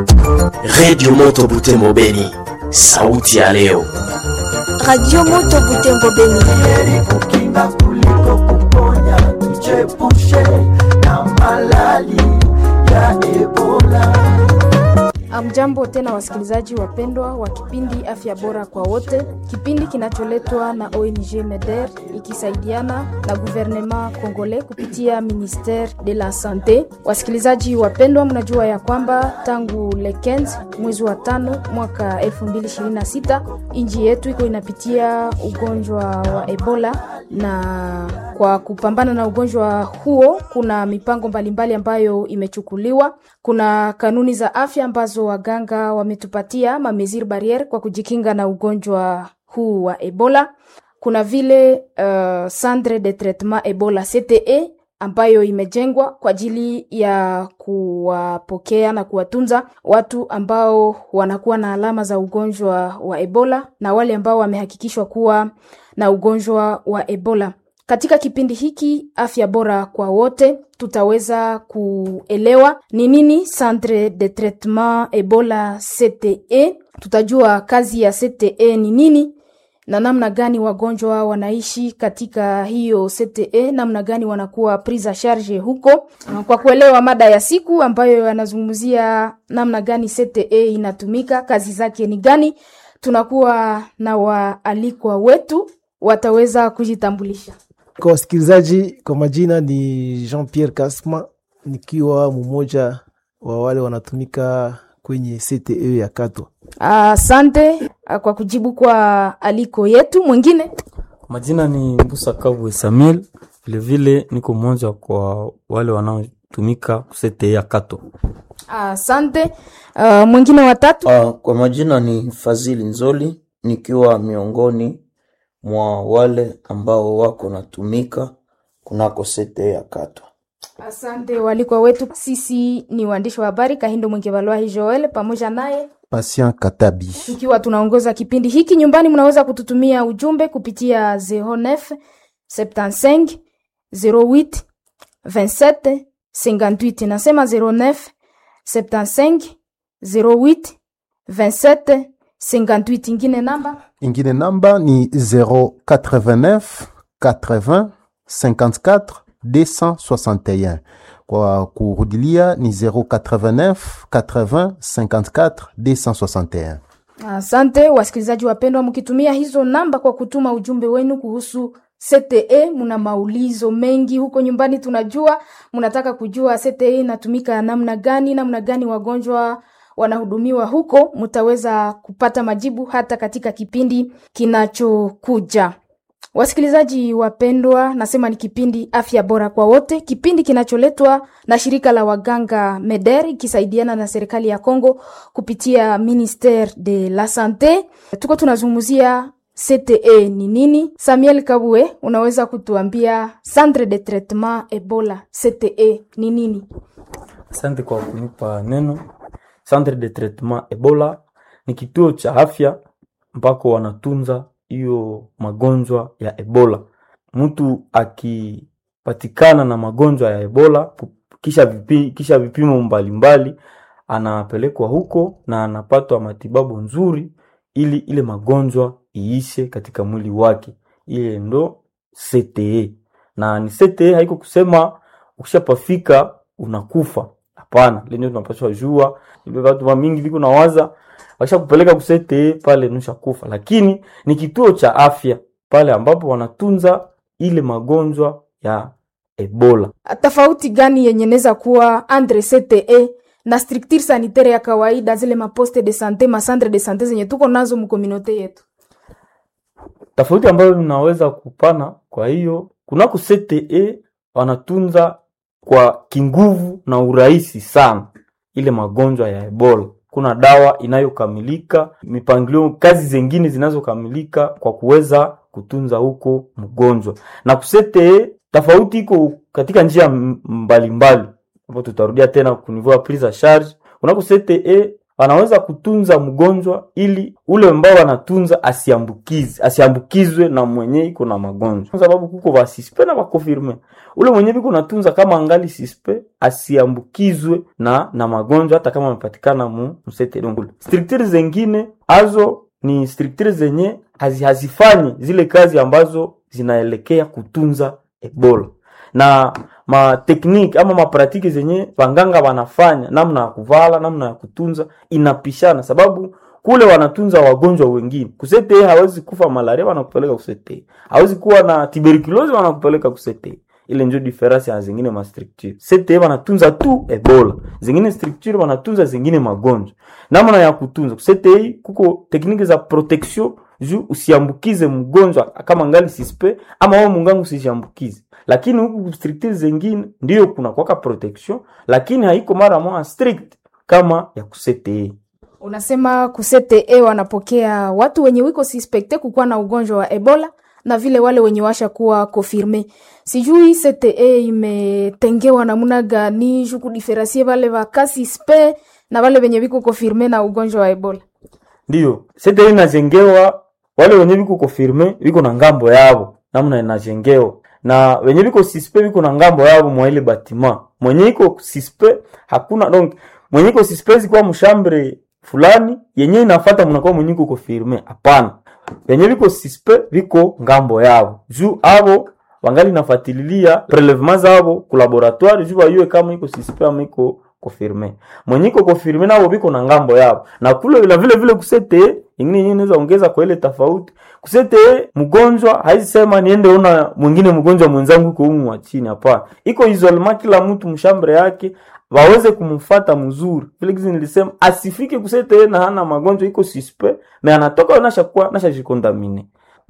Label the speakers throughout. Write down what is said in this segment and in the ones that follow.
Speaker 1: redio moto butembo beni sauti ya leo
Speaker 2: Radio Moto Butembo Beni.
Speaker 3: heri kukinga kuliko kuponya, tuchepushe na malali ya Ebola.
Speaker 4: Amjambo tena wasikilizaji wapendwa wa kipindi afya bora kwa wote, kipindi kinacholetwa na ONG MEDER ikisaidiana na gouvernement congolais kupitia ministere de la sante. Wasikilizaji wapendwa, mnajua ya kwamba tangu le 15 mwezi wa tano mwaka 2026 nchi yetu iko inapitia ugonjwa wa Ebola, na kwa kupambana na ugonjwa huo kuna mipango mbalimbali ambayo imechukuliwa. Kuna kanuni za afya ambazo waganga wametupatia mamesure barriere kwa kujikinga na ugonjwa huu wa Ebola. Kuna vile uh, centre de traitement Ebola CTE ambayo imejengwa kwa ajili ya kuwapokea na kuwatunza watu ambao wanakuwa na alama za ugonjwa wa Ebola na wale ambao wamehakikishwa kuwa na ugonjwa wa Ebola. Katika kipindi hiki afya bora kwa wote, tutaweza kuelewa ni nini Centre de Traitement Ebola CTE. Tutajua kazi ya CTE ni nini na namna gani wagonjwa wanaishi katika hiyo CTE, namna gani wanakuwa prise en charge huko. Kwa kuelewa mada ya siku ambayo yanazungumzia namna gani CTE inatumika, kazi zake ni gani, tunakuwa na waalikwa wetu wataweza kujitambulisha.
Speaker 5: Kwa wasikilizaji, kwa majina ni Jean Pierre Kasma, nikiwa mmoja wa wale wanatumika kwenye CTE ya Katwa.
Speaker 4: Asante ah, kwa kujibu kwa aliko yetu. Mwingine
Speaker 6: Majina ni Mbusa Kabwe Samuel, vilevile niko mmoja kwa wale wanaotumika kusete ya Kato.
Speaker 4: asante. Ah, mwingine watatu
Speaker 7: Uh, kwa majina ni Fazili Nzoli nikiwa miongoni mwa wale ambao wako natumika kunako sete ya Katwa.
Speaker 4: Asante walikwa wetu. Sisi ni waandishi wa habari Kahindo Mwengevalwahi Joel pamoja naye
Speaker 8: Patient Katabi.
Speaker 4: tukiwa tunaongoza kipindi hiki. Nyumbani mnaweza kututumia ujumbe kupitia 09 75 08 27 58. Nasema 09 75 08 27 58. Ingine namba
Speaker 8: Ingine namba ni 089 80 54 261. Kwa kurudilia ni 089 80 54 261.
Speaker 4: Asante wasikilizaji wapendwa, mkitumia hizo namba kwa kutuma ujumbe wenu kuhusu CTE, muna maulizo mengi huko nyumbani. Tunajua mnataka kujua CTE inatumika namna gani, namna gani wagonjwa wanahudumiwa huko. Mtaweza kupata majibu hata katika kipindi kinachokuja. Wasikilizaji wapendwa, nasema ni kipindi afya bora kwa wote, kipindi kinacholetwa na shirika la waganga MEDER ikisaidiana na serikali ya Kongo kupitia Ministere de la Sante. Tuko tunazungumzia CTE ni nini? Samuel Kabwe, unaweza kutuambia Centre de Traitement Ebola CTE ni nini?
Speaker 6: Asante kwa kunipa neno. Centre de Traitement Ebola ni kituo cha afya ambako wanatunza hiyo magonjwa ya Ebola. Mtu akipatikana na magonjwa ya Ebola ku- kisha, vipi, kisha vipimo mbalimbali anapelekwa huko na anapatwa matibabu nzuri ili ile magonjwa iishe katika mwili wake. Ile ndo CTE. Na ni CTE haiko kusema ukishapafika unakufa. Hapana, lenye tunapaswa jua. Ile watu wa mingi viko nawaza wakisha kupeleka kusete pale nusha kufa, lakini ni kituo cha afya pale ambapo wanatunza ile magonjwa ya Ebola.
Speaker 4: Tofauti gani yenye inaweza kuwa andre CTE na structure sanitaire ya kawaida, zile maposte de sante, macentre de sante zenye tuko nazo mkominote yetu?
Speaker 6: Tofauti ambayo tunaweza kupana, kwa hiyo kunako CTE wanatunza kwa kinguvu na urahisi sana ile magonjwa ya Ebola. Kuna dawa inayokamilika, mipangilio, kazi zingine zinazokamilika kwa kuweza kutunza huko mgonjwa. Na kusete tofauti iko katika njia m- mbalimbali, hapo tutarudia tena kunivua prise en charge. Kunako CTE wanaweza kutunza mgonjwa ili ule ambao wanatunza asiambukize asiambukizwe na mwenye iko na magonjwa, kwa sababu kuko ba sispe na bakonfirme. Ule mwenye biko natunza kama angali sispe asiambukizwe na na magonjwa, hata kama amepatikana mu msete dongule. Structure zengine azo ni structure zenye hazi, hazifanyi zile kazi ambazo zinaelekea kutunza Ebola na matekniki ama mapratiki zenye wanganga wanafanya namna ya kuvala namna ya kutunza inapishana, sababu kule wanatunza wagonjwa wengine. Kusete hawezi kufa malaria, wanakupeleka kusete. Hawezi kuwa na tuberculosis, wanakupeleka kusete. Ile ndio difference ya zingine ma structure. Sete wanatunza tu Ebola, zingine structure wanatunza zingine magonjwa. Namna ya kutunza kusete, kuko tekniki za protection juu usiambukize mgonjwa kama ngali sispe ama wewe mungangu usiambukize. Lakini huku structure zingine ndio kuna kwaka protection, lakini haiko mara moja strict kama ya kusete.
Speaker 4: Unasema kusete wanapokea watu wenye wiko suspekte kukuwa na ugonjwa wa Ebola na vile wale wenye washa kuwa konfirme. Sijui CTE imetengewa namna gani juu kudiferansie wale wa kasispe na wale wenye wiko konfirme na ugonjwa wa Ebola.
Speaker 6: Ndio CTE inajengewa wale wenye viko konfirme viko na ngambo yao namna inajengewa na wenye viko sispe viko na ngambo yao mwa ile batima. Mwenye iko sispe hakuna donc mwenye iko sispe zikuwa mshambre fulani yenye inafuata mnakuwa mwenye iko konfirme. Hapana, wenye viko sispe viko ngambo yao juu abo wangali nafatililia prelevement zabo ku laboratoire juu bayue kama iko sispe ama iko confirme. Mwenye iko confirme nabo biko na ngambo yao. Na kule vile vile vile kusete ingine yenyewe inaweza ongeza kwa ile tofauti. Kusete mgonjwa haizi sema niende ona mwingine mgonjwa mwenzangu uko humu wa chini hapana. Iko isolement kila mtu mshambre yake waweze kumfata mzuri. Vile kizi nilisema asifike kusete na hana magonjwa iko suspect, me anatoka nasha kuwa nasha jikontamine.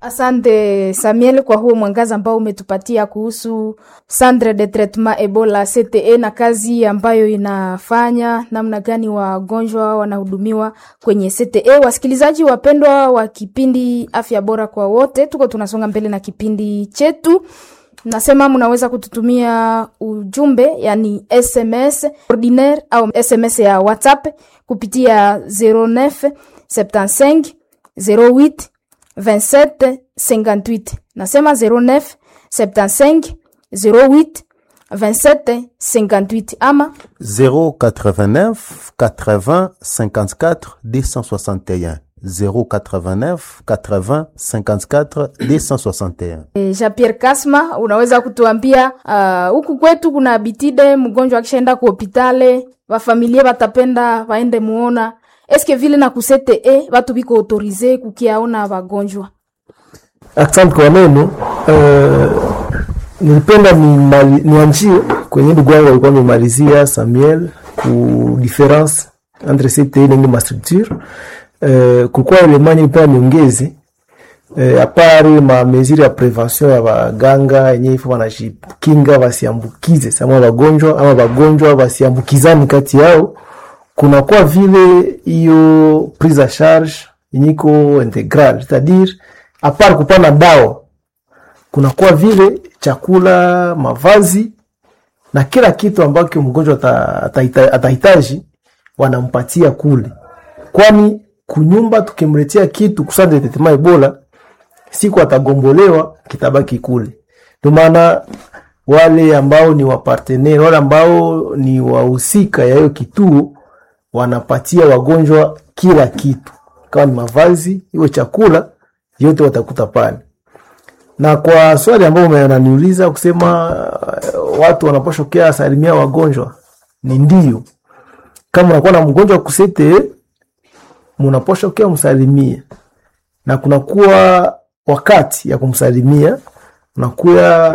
Speaker 4: Asante Samuel kwa huo mwangaza ambao umetupatia kuhusu Centre de Traitement Ebola CTE na kazi ambayo inafanya, namna gani wagonjwa wanahudumiwa kwenye CTE. Wasikilizaji wapendwa wa kipindi Afya Bora kwa Wote, tuko tunasonga mbele na kipindi chetu. Nasema mnaweza kututumia ujumbe yani SMS ordinaire au SMS ya WhatsApp kupitia 09 75 08 27 58. Nasema 09 75 08 27 58 ama
Speaker 8: 089 80 54 261 089 80 54 261
Speaker 4: E, Jean-Pierre Kasma, unaweza kutuambia huku uh, kwetu kuna bitide mgonjwa akishaenda ku hopitale wafamilie watapenda waende muona eske vile na kusete e watu biko autorize kukiaona wagonjwa
Speaker 5: Asante kwa neno. Uh, nilipenda nimali- nianjie kwenye ndugu wangu alikuwa amemalizia Samuel ku difference entre CTE na ma structure uh, kulikuwa elemani nilipenda niongeze uh, apare ma mesure ya prevention ya baganga yenye ifo wanajikinga wasiambukize sama wagonjwa ama wagonjwa wasiambukizani kati yao kunakuwa vile hiyo prise a charge yenye iko integral c'est-à-dire apart kupana dawa kunakuwa vile chakula mavazi na kila kitu ambacho mgonjwa ata- ataita- atahitaji wanampatia kule kwani kunyumba tukimletea kitu kusande tetema ebola siku atagombolewa kitabaki kule ndio maana wale ambao ni wapartenere wale ambao ni wahusika ya hiyo kituo wanapatia wagonjwa kila kitu kama ni mavazi iwe chakula yote watakuta pale na kwa swali ambayo unaniuliza kusema uh, watu wanaposhokea asilimia wagonjwa ni ndio kama unakuwa na mgonjwa kusete munaposhokea msalimie na kunakuwa wakati ya kumsalimia unakuwa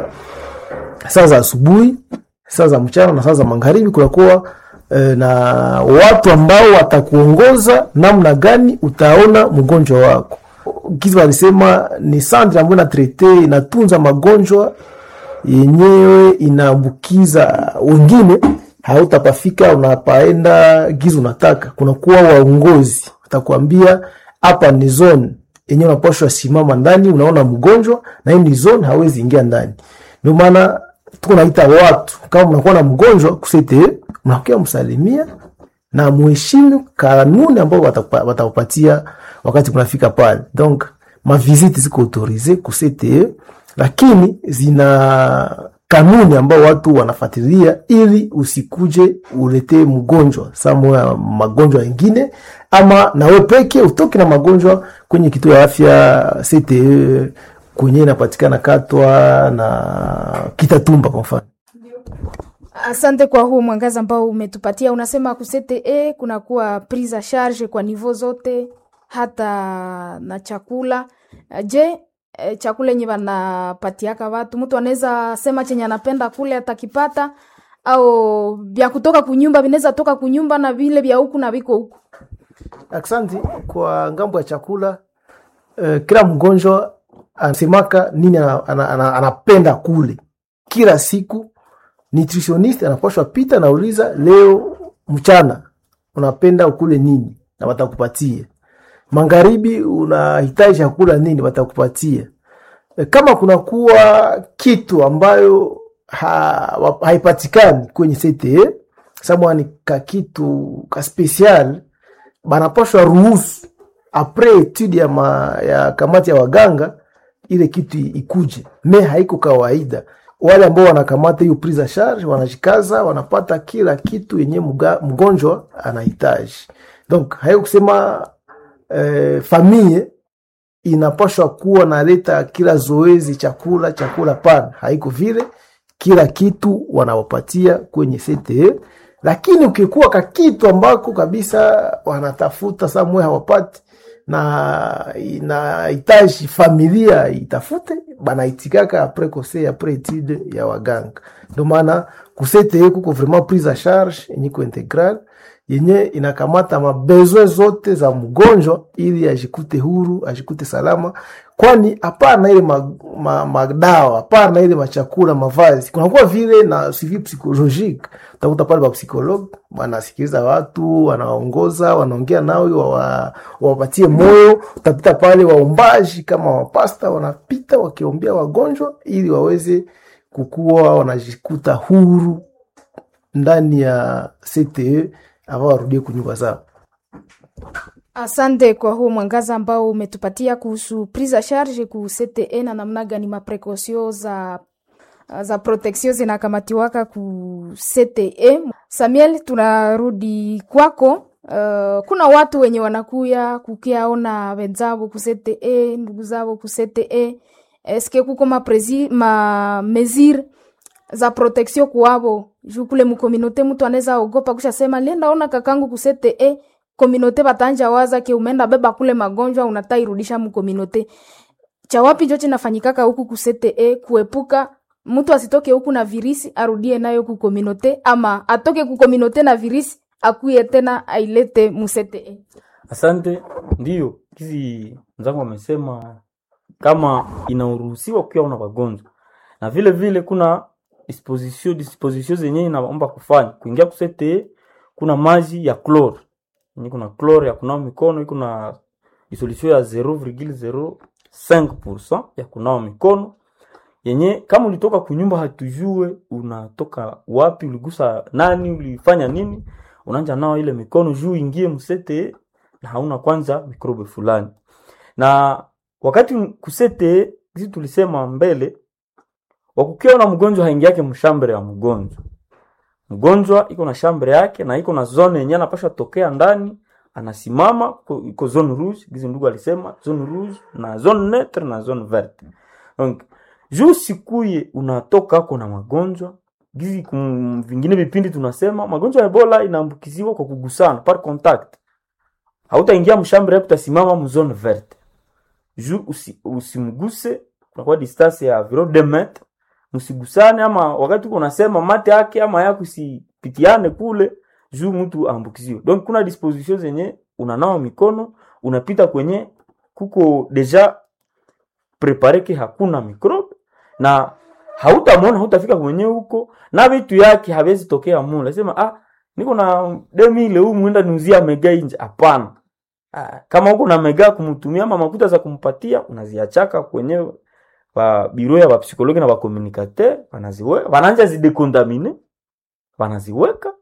Speaker 5: saa za asubuhi saa za mchana na saa za magharibi kunakuwa eh, na watu ambao watakuongoza namna gani utaona mgonjwa wako kizi walisema ni sandre ambayo inatrete inatunza magonjwa yenyewe inaambukiza wengine hautapafika unapaenda gizi unataka kunakuwa waongozi watakuambia hapa ni zone yenyewe unapashwa simama ndani unaona mgonjwa na hii ni zone hawezi ingia ndani ndio maana tuko naita watu kama mnakuwa na mgonjwa kusete mnakuwa msalimia na muheshimu kanuni ambao watakupa- watakupatia wakati kunafika pale donc maviziti ziko autorize ku CTE lakini zina kanuni ambao watu wanafuatilia ili usikuje uletee mgonjwa samoya magonjwa mengine ama nawe peke utoke na magonjwa kwenye kituo ya afya CTE kwenye inapatikana Katwa na Kitatumba kwa mfano.
Speaker 4: Asante kwa huu mwangaza ambao umetupatia. Unasema ku CTE kunakuwa prise a charge kwa nivo zote, hata na chakula. Je, eh, chakula yenye wanapatiaka watu, mtu anaweza sema chenye anapenda kule atakipata, au vya kutoka kunyumba vinaweza toka kunyumba na vile vya huku na viko huku.
Speaker 5: Aksanti kwa ngambo ya chakula eh, kila mgonjwa anasemaka nini ana, ana, ana, anapenda kule kila siku. Nutritionist anapashwa pita nauliza, leo mchana unapenda ukule nini, na watakupatia. Magharibi unahitaji chakula nini, watakupatia. E, kama kunakuwa kitu ambayo ha, wa- haipatikani kwenye CTE sababu ni ka kitu ka special banapashwa ruhusu apres etude ya, ma, ya kamati ya waganga ile kitu i- ikuje me haiko kawaida wale ambao wanakamata hiyo prise a charge wanajikaza wanapata kila kitu yenye mga- mgonjwa anahitaji donc haiko kusema eh, famille inapashwa kuwa naleta kila zoezi chakula chakula pana haiko vile kila kitu wanawapatia kwenye CTE lakini ukikuwa ka kitu ambako kabisa wanatafuta samwe hawapati na inahitaji familia itafute banaitikaka apres conseil apres etude ya waganga ndio maana kusete kuko vraiment prise a charge yenye ko integral yenye inakamata mabezwe zote za mgonjwa ili ajikute huru ajikute salama kwani hapana ile ma- ma- madawa hapana ile machakula mavazi kunakuwa vile na suivi psychologique utakuta pale bapsikologe wanasikiliza watu wanaongoza wanaongea nao wawa- wawapatie moyo utapita pale waombaji kama wapasta wanapita wakiombea wagonjwa ili waweze kukuwa wanajikuta huru ndani ya CTE ambao warudie kunyumba zao.
Speaker 4: Asante kwa huu mwangaza ambao umetupatia kuhusu prise a charge ku CTE na namna gani maprekosio za za protection zinakamatiwaka ku CTE. Samuel, tunarudi kwako. Uh, kuna watu wenye wanakuya kukiaona wenzao ku CTE, ndugu zao ku CTE. Eske kuko maprezi ma mesure za protection kuwavo juu kule mukominote mtu anaweza ogopa kusha sema lenda ona kakangu ku CTE kominote batanja waza ke umeenda beba kule magonjwa unatairudisha mukominote cha wapi njo chinafanyikaka huku ku CTE kuepuka mtu asitoke huku na virisi arudie nayo ku kominote ama atoke ku kominote na virisi akuye tena ailete mu CTE
Speaker 6: Asante. Ndiyo, hizi mzangu wamesema kama inaruhusiwa kukiwa una wagonjwa, na vile vile kuna disposition disposition zenye inaomba kufanya kuingia kusete. Kuna maji ya chlore yenye kuna chlore ya kunawa mikono, iko na solution ya 0,05% ya kunawa mikono yenye kama ulitoka kunyumba hatujue unatoka wapi, uligusa nani, ulifanya nini, unaanja nao ile mikono juu ingie msete na hauna kwanza mikrobe fulani. Na wakati kusete sisi tulisema mbele, wakukiwa na mgonjwa haingi yake mshambere ya mgonjwa. Mgonjwa iko na shambre yake na iko na zone yenye anapasha tokea ndani, anasimama ko- iko zone rouge, gizi ndugu alisema zone rouge na zone neutre na zone verte. Donc juu sikuye unatoka ako na magonjwa gizi, kum, vingine vipindi tunasema magonjwa ya Ebola inaambukiziwa kwa kugusana par contact hautaingia mshambre yako utasimama mzone verte juu usi, usimguse kunakuwa distance ya viro de metre msigusane ama wakati uko unasema mate yake ama yako isipitiane kule juu mtu aambukiziwe donc kuna disposition zenye unanawa mikono unapita kwenye kuko deja prepare ke hakuna microbe na hautamwona hautafika kwenye huko na vitu yake hawezi tokea mule sema ah niko na demi ile huu mwenda niuzia mega nje hapana ah, kama huko na mega kumtumia ama makuta za kumpatia unaziachaka kwenye ba biro ya bapsikologi na bakomunikateur wanaziweka wanaanja zidekontamine wanaziweka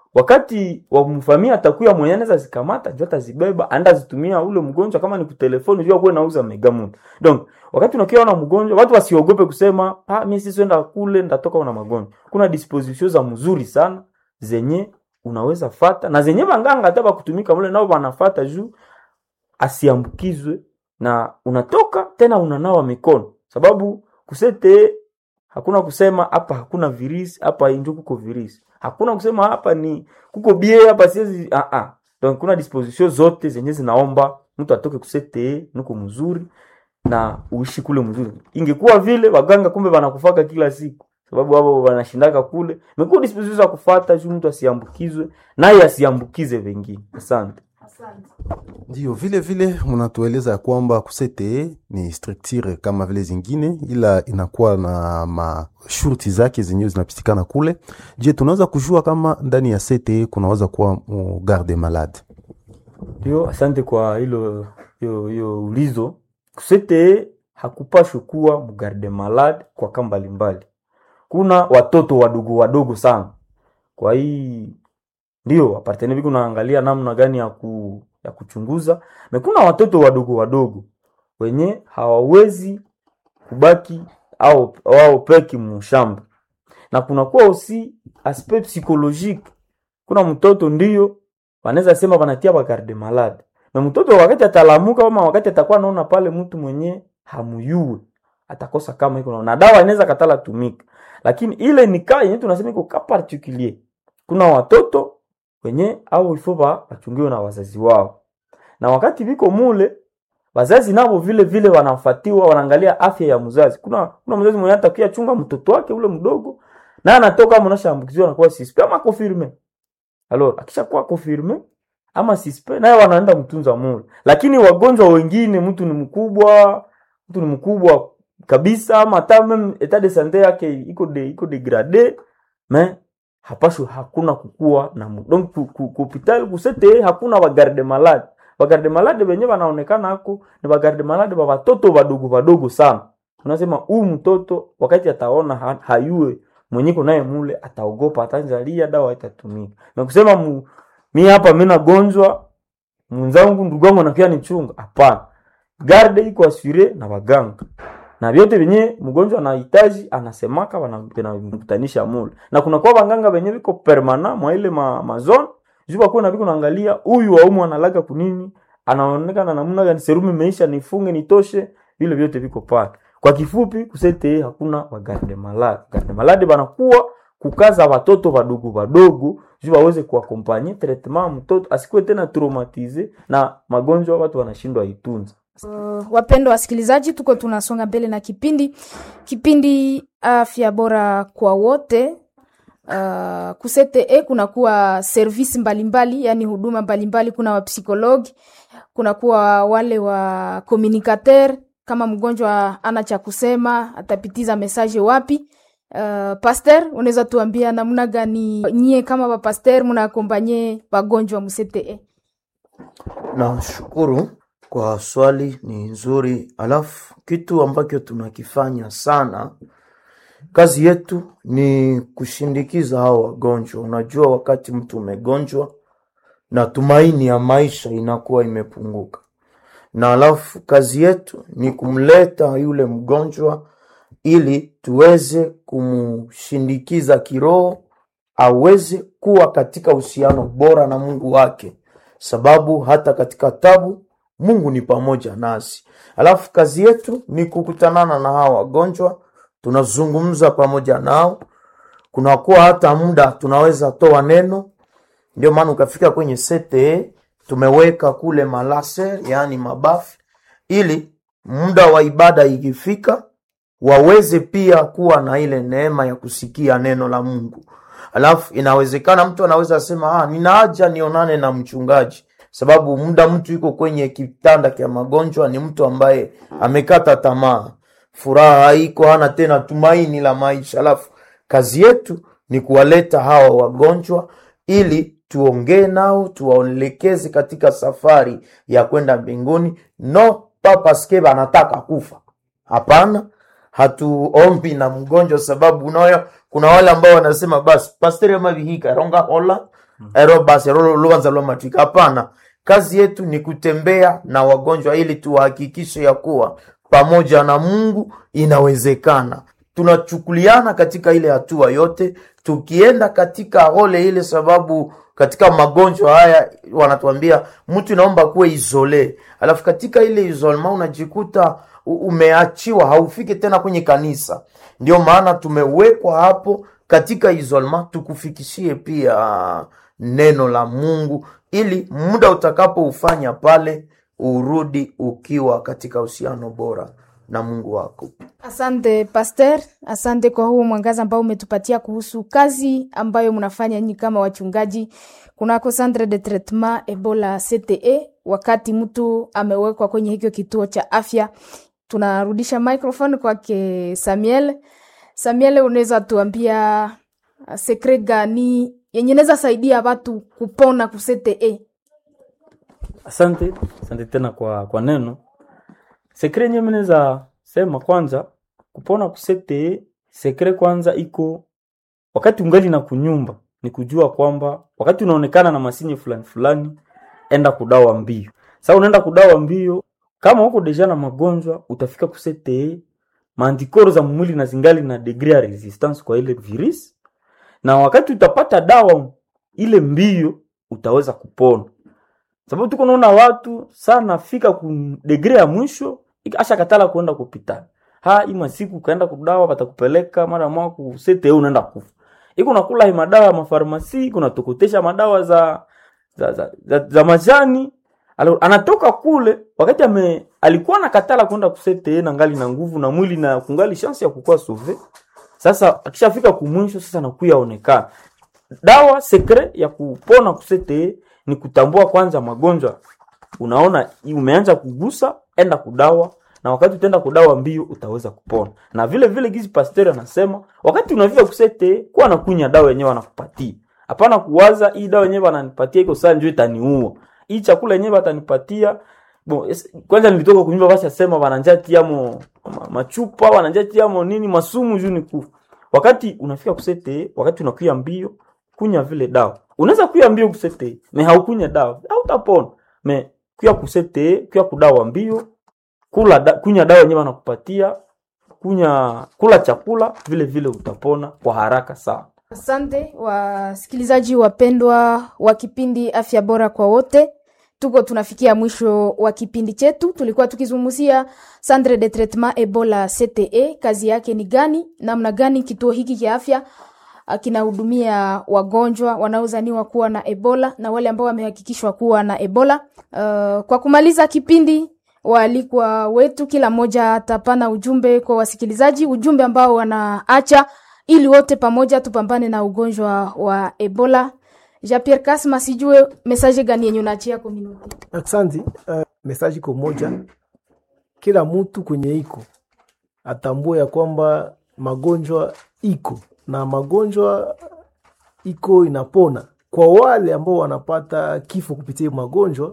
Speaker 6: wakati wamfamia atakuya mwenye anaweza zikamata njo atazibeba anda zitumia ule mgonjwa kama ni kutelefoni jua kuwe nauza megamood donc wakati unakia na mgonjwa watu wasiogope kusema ah, mi sisienda kule ndatoka na magonjwa kuna disposition za mzuri sana zenye unaweza fata na zenye banganga hata bakutumika mule nao wanafata juu asiambukizwe na unatoka tena unanawa mikono sababu kusete hakuna kusema hapa hakuna virisi hapa njo kuko virisi hakuna kusema hapa ni kuko bie hapa siwezi ah ah donc kuna disposition zote zenye zinaomba mtu atoke kusete nuko mzuri na uishi kule mzuri ingekuwa vile waganga kumbe wanakufaka kila siku sababu hapo wanashindaka kule imekuwa disposition za kufata juu mtu asiambukizwe naye asiambukize wengine asante
Speaker 8: Ndio vile vile mnatueleza ya kwamba kusete ni structure kama vile zingine, ila inakuwa na mashurti zake zenyewe zinapitikana kule. Je, tunaweza kujua kama ndani ya CTE kunaweza kuwa mu garde malade?
Speaker 6: ndio asante kwa hilo hiyo hiyo ulizo kusete hakupashwi kuwa mgarde malade kwa kamba mbalimbali kuna watoto wadogo wadogo sana kwa hii ndio apartene viko naangalia namna gani ya, ku, ya kuchunguza na kuna watoto wadogo wadogo wenye hawawezi kubaki au wao peki mushamba na kunakuwa usi aspect psychologique kuna mtoto ndio wanaweza sema wanatia bagarde malade na mtoto wakati atalamuka ama wakati atakuwa anaona pale mtu mwenye hamuyue atakosa kama iko na- na dawa inaweza katala tumika lakini ile ni kaa yenye tunasema iko ka particulier kuna watoto wenye au ifo ba wachungiwe na wazazi wao na wakati viko mule wazazi nabo vile vile wanafatiwa wanaangalia afya ya mzazi kuna kuna mzazi mwenye atakia chunga mtoto wake ule mdogo na anatoka mnashambukiziwa anakuwa suspect ama confirme alors akishakuwa confirme ama suspect naye wanaenda mtunza mule lakini wagonjwa wengine mtu ni mkubwa mtu ni mkubwa kabisa ama hata meme etat de sante yake iko de iko degrade mais hapashwi hakuna kukua na mu- donc ku- ku- ku hospitali kusete hakuna bagarde malade bagarde malade benye banaonekana hako ni bagarde malade ba watoto wadogo wadogo sana unasema huyu mtoto wakati ataona ha, hayue mwenyeko naye mule ataogopa atanzalia dawa itatumika na kusema mu, mi hapa mi nagonjwa mwenzangu ndugu yangu anakia nichunga hapana garde iko asure na waganga na vyote venye mgonjwa anahitaji anasemaka wana- wanamkutanisha mule na kuna kwa waganga venye viko permana mwa ile ma, mazone juu bakuwa na viko naangalia huyu waumu analaga kunini anaonekana namna gani serumu imeisha nifunge nitoshe vile vyote viko pale kwa kifupi kusete hakuna wagarde malade garde malade banakuwa kukaza watoto wadogo wadogo juu waweze kuakompanye traitement mtoto asikuwe tena traumatize na magonjwa watu wanashindwa itunza
Speaker 4: Wapendwa wasikilizaji, tuko tunasonga mbele na kipindi kipindi afya bora kwa wote. Uh, kusete kunakuwa service mbalimbali, yani huduma mbalimbali. Kuna wapsikologi, kunakuwa wale wa communicateur. Kama mgonjwa ana cha kusema atapitiza message wapi? Uh, pasteur, unaweza tuambia namna gani nyie kama bapaster mnaakompanye wagonjwa msete?
Speaker 7: Nashukuru kwa swali, ni nzuri. Alafu kitu ambacho tunakifanya sana, kazi yetu ni kushindikiza hao wagonjwa. Unajua, wakati mtu umegonjwa na tumaini ya maisha inakuwa imepunguka, na alafu kazi yetu ni kumleta yule mgonjwa ili tuweze kumshindikiza kiroho aweze kuwa katika uhusiano bora na Mungu wake, sababu hata katika tabu Mungu ni pamoja nasi. Alafu kazi yetu ni kukutanana na hawa wagonjwa, tunazungumza pamoja nao, kunakuwa hata muda tunaweza toa neno. Ndio maana ukafika kwenye sete tumeweka kule malaser, yaani mabafu, ili muda wa ibada ikifika waweze pia kuwa na ile neema ya kusikia neno la Mungu. Alafu inawezekana mtu anaweza sema ah, nina haja nionane na mchungaji, sababu muda mtu yuko kwenye kitanda cha magonjwa ni mtu ambaye amekata tamaa, furaha haiko, hana tena tumaini la maisha. Alafu kazi yetu ni kuwaleta hawa wagonjwa ili tuongee nao, tuwaelekeze katika safari ya kwenda mbinguni, no papaske anataka kufa. Hapana, hatuombi na mgonjwa, sababu unayo kuna wale ambao wanasema basi pasteri amavihika ronga hola ero basi ero lubanza lwa matwika hapana kazi yetu ni kutembea na wagonjwa ili tuhakikishe ya kuwa pamoja na mungu inawezekana tunachukuliana katika ile hatua yote tukienda katika role ile sababu katika magonjwa haya wanatuambia mtu inaomba kuwe isole alafu katika ile isolema unajikuta u- umeachiwa haufiki tena kwenye kanisa ndio maana tumewekwa hapo katika isolema tukufikishie pia neno la mungu ili muda utakapoufanya pale urudi ukiwa katika uhusiano bora na mungu wako
Speaker 4: Asante Pastor, asante kwa huu mwangaza ambao umetupatia kuhusu kazi ambayo mnafanya nyinyi kama wachungaji kunako Centre de Traitement Ebola CTE. Wakati mtu amewekwa kwenye hicho kituo cha afya, tunarudisha microphone kwake Samuel. Samuel, unaweza tuambia uh, sekre gani yenye inaweza saidia watu kupona ku CTE?
Speaker 6: Asante, asante tena kwa kwa neno. Sekre yenyewe mimi naweza sema kwanza kupona kusete sekre kwanza iko wakati ungali na kunyumba ni kujua kwamba wakati unaonekana na masinye fulani fulani enda kudawa mbio. Sasa unaenda kudawa mbio kama huko deja na magonjwa utafika kusete maantikoro za mwili na zingali na degree ya resistance kwa ile virus na wakati utapata dawa ile mbio utaweza kupona sababu tuko naona watu sana fika ku degree ya mwisho asha katala kuenda kupitani ha ima siku kaenda kudawa batakupeleka mara moja ku sete unaenda kufa iko nakula hii madawa ya mafarmasi kuna tokotesha madawa za za, za, za, za majani Alo, anatoka kule wakati ame alikuwa nakatala kwenda kusete na ngali na nguvu na mwili na kungali chance ya kukua sauve sasa akishafika kumwisho sasa nakuya onekana dawa sekre ya kupona kusete ni kutambua kwanza magonjwa unaona umeanza kugusa enda kudawa na wakati utaenda kudawa mbio utaweza kupona na vile vile gizi pasteur anasema wakati unafika kusete kuwa nakunya dawa yenyewe wanakupatia hapana kuwaza hii dawa yenyewe wananipatia iko saa njoo itaniua hii chakula yenyewe watanipatia bon, es- kwanza nilitoka kunyumba basi asema wananjatiamo ma, machupa wananjatiamo nini masumu juu ni kufa wakati unafika kusete wakati unakuya mbio kunya vile dawa unaweza kuya mbio kusete me haukunya dawa hautapona me kuya kusete kuya kudawa mbio kula da, kunya dawa yenyewe wanakupatia kunya kula chakula vile vile utapona kwa haraka sana
Speaker 4: Asante wasikilizaji wapendwa wa kipindi Afya Bora kwa Wote, tuko tunafikia mwisho wa kipindi chetu. Tulikuwa tukizungumzia Centre de Traitement Ebola CTE, kazi yake ni gani, namna gani kituo hiki cha afya ah, kinahudumia wagonjwa wanaozaniwa kuwa na Ebola na wale ambao wamehakikishwa kuwa na Ebola. Uh, kwa kumaliza kipindi waalikwa wetu kila mmoja atapana ujumbe kwa wasikilizaji, ujumbe ambao wanaacha ili wote pamoja tupambane na ugonjwa wa Ebola. Jean Pierre Kasma, sijue message gani yenye unaachia community?
Speaker 5: Aksanti. Uh, mesaji iko moja, kila mtu kwenye iko atambue ya kwamba magonjwa iko na magonjwa iko inapona. Kwa wale ambao wanapata kifo kupitia hiyo magonjwa,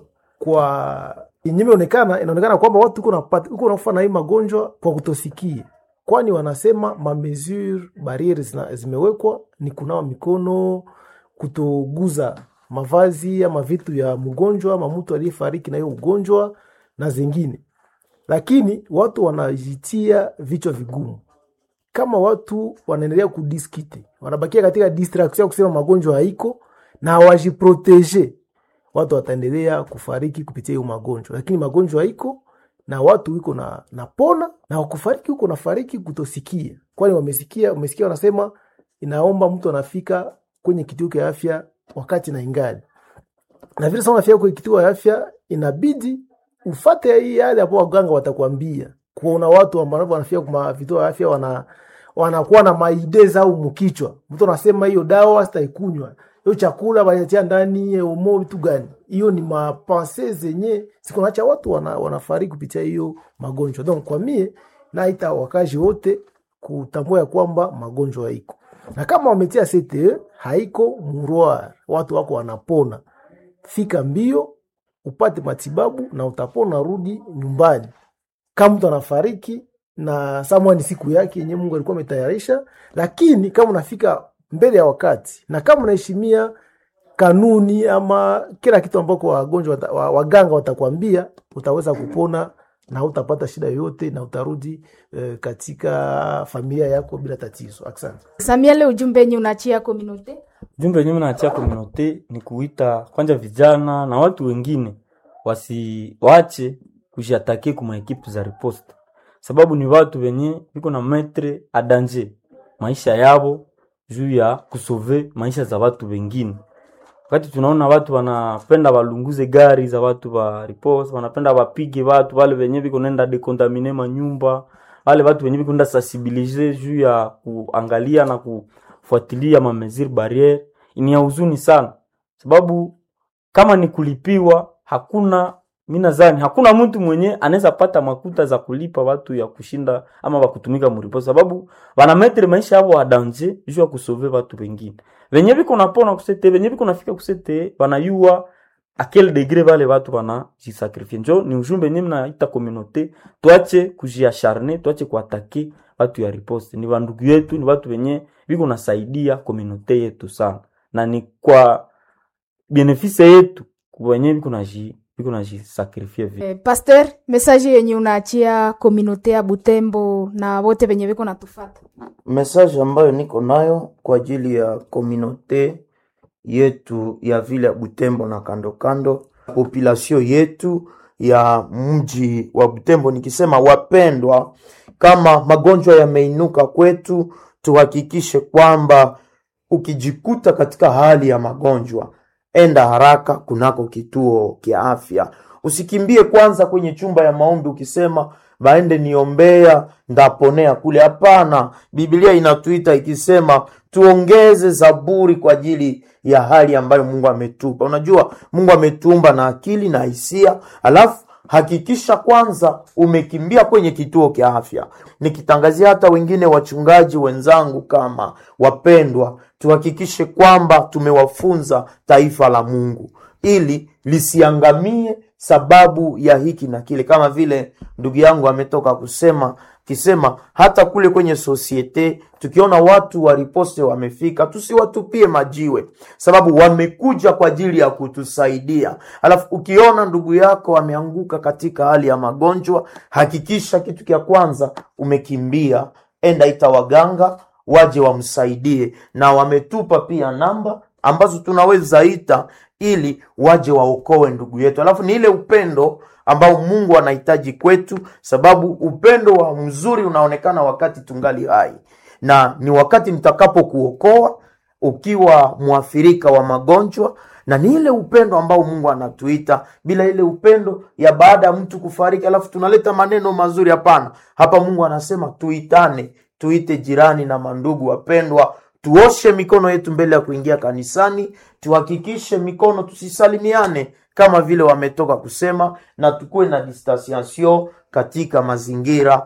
Speaker 5: kwa yenye imeonekana, inaonekana kwamba watu uko napata uko nakufa na hii magonjwa kwa kutosikia, kwani wanasema ma mesure barriere zina- zimewekwa ni kunawa mikono, kutoguza mavazi ama vitu vya mgonjwa ama mtu aliyefariki na hiyo ugonjwa na zingine, lakini watu wanajitia vichwa vigumu. Kama watu wanaendelea kudiskite, wanabakia katika distraction ya kusema magonjwa haiko na hawajiproteje, watu wataendelea kufariki kupitia hiyo magonjwa, lakini magonjwa haiko na watu wiko na napona na wakufariki huko nafariki kutosikia, kwani wamesikia, wamesikia wanasema inaomba mtu anafika kwenye kituo cha afya wakati na ingali na vile sana unafika kwenye kituo cha afya, inabidi ufate hii yale ambao waganga watakwambia. Kuona watu ambao wanafika kwa vituo vya afya wana wanakuwa na maideza au mkichwa, mtu anasema hiyo dawa sitaikunywa, hiyo chakula wanatia ndani umo vitu gani? Hiyo ni mapense zenye sikunacha watu wana, wanafariki kupitia hiyo magonjwa. Donc kwa mie naita wakazi wote kutambua ya kwamba magonjwa haiko, na kama wametia CTE haiko murwar, watu wako wanapona. Fika mbio upate matibabu na utapona, rudi nyumbani. Kama mtu anafariki na samwa ni siku yake yenyewe Mungu alikuwa ametayarisha, lakini kama unafika mbele ya wakati na kama unaheshimia kanuni ama kila kitu ambako wagonjwa wata, wa- waganga watakwambia utaweza kupona na utapata shida yoyote na utarudi eh, katika familia yako bila tatizo asante
Speaker 4: Samuel, ujumbe yenye unaachia community
Speaker 6: Jumbe yenyewe naachia komunote ni kuita kwanza vijana na watu wengine wasiwache kujiatake kuma ekipe za riposte, sababu ni watu wenye viko na metre a danger maisha yabo juu ya kusove maisha za watu wengine. Wakati tunaona watu wanapenda walunguze gari za watu wa riposte, wanapenda wapige watu wale wenye viko nenda dekontamine manyumba, wale watu wenye viko nenda sensibilize juu ya kuangalia na kufuatilia ma mesure barriere, ni ya huzuni sana, sababu kama ni kulipiwa, hakuna mi nadhani hakuna mtu mwenye anaweza pata makuta za kulipa watu ya kushinda ama wakutumika muripo, sababu wanametre maisha yao adanje juu ya kusove watu wengine venye viko napona kusete venye viko nafika kusete wanayua a quel degré vale watu wanajisakrifie. Njo ni ujumbe nye mnaita communauté, tuache kujiacharne, tuache kuatake watu ya riposte. Ni wandugu yetu, ni watu wenye viko nasaidia communauté yetu sana, na ni kwa benefise yetu wenye viko naji viko najisakrifie vile.
Speaker 4: eh, Pasteur, message yenye unaachia community ya Butembo na wote wenye viko natufata
Speaker 7: message ambayo niko nayo kwa ajili ya komunote yetu ya vile ya Butembo na kando kando, population yetu ya mji wa Butembo, nikisema wapendwa, kama magonjwa yameinuka kwetu, tuhakikishe kwamba ukijikuta katika hali ya magonjwa, enda haraka kunako kituo kya afya. Usikimbie kwanza kwenye chumba ya maombi ukisema baende niombea ndaponea kule. Hapana, Biblia inatuita ikisema tuongeze zaburi kwa ajili ya hali ambayo Mungu ametupa. Unajua Mungu ametuumba na akili na hisia, alafu hakikisha kwanza umekimbia kwenye kituo kya afya. Nikitangazia hata wengine wachungaji wenzangu kama wapendwa, tuhakikishe kwamba tumewafunza taifa la Mungu ili lisiangamie sababu ya hiki na kile, kama vile ndugu yangu ametoka kusema kisema hata kule kwenye sosiete tukiona watu wa riposte wamefika, tusiwatupie majiwe, sababu wamekuja kwa ajili ya kutusaidia. Alafu ukiona ndugu yako ameanguka katika hali ya magonjwa, hakikisha kitu cha kwanza umekimbia, enda ita waganga waje wamsaidie, na wametupa pia namba ambazo tunaweza ita ili waje waokoe ndugu yetu. Alafu ni ile upendo ambao Mungu anahitaji kwetu, sababu upendo wa mzuri unaonekana wakati tungali hai, na ni wakati nitakapokuokoa ukiwa mwathirika wa magonjwa, na ni ile upendo ambao Mungu anatuita. Bila ile upendo ya baada ya mtu kufariki, alafu tunaleta maneno mazuri, hapana. Hapa Mungu anasema tuitane, tuite jirani na mandugu wapendwa tuoshe mikono yetu mbele ya kuingia kanisani, tuhakikishe mikono tusisalimiane kama vile wametoka kusema, na tukuwe na distanciation katika mazingira